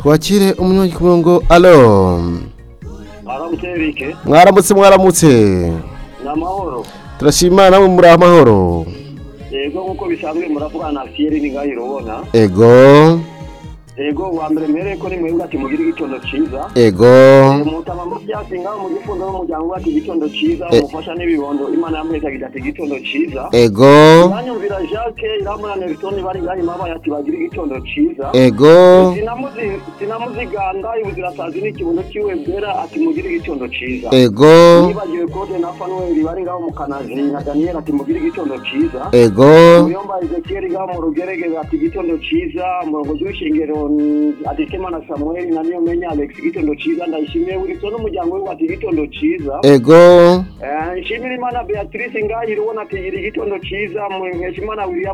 twakire umwe ku murongo alo aramutse erike mwaramutse mwaramutse ni amahoro turashima namwe muri amahoro yego nk'uko bisanzwe muravuga na fiyeri ni ngaho urabona ego yego wa mbere mbereye ko ni mwebwe ati mugire igitondo cyiza ego umutabamo byatsi ngaho mu gifundo n'umuryango ati igitondo cyiza umufasha n'ibibondo imana yamwezagira ati igitondo cyiza ego banyumvira jacques iramuna nelson bari ngaho imabaye ati bagire igitondo cyiza ego Sinamuzi- sinamuziganda ibuzirasazi n'ikibuno cyiwe bwera ati mugire igitondo cyiza ego nibagiwe kode na fanuweli bari ngaho mu kanazi na daniyeli ati mugire igitondo cyiza ego muyomba ezekiyeli ngaho mu rugerageza ati igitondo cyiza umurongozi w'ishingiro mm, ati tema na samuweli na niyo menya alex igitondo cyiza ndayishimiye wilson n'umuryango we ati igitondo cyiza ego Eh, nshimira imana beatrice ngahiro ubona ati gira igitondo cyiza muhesha imana william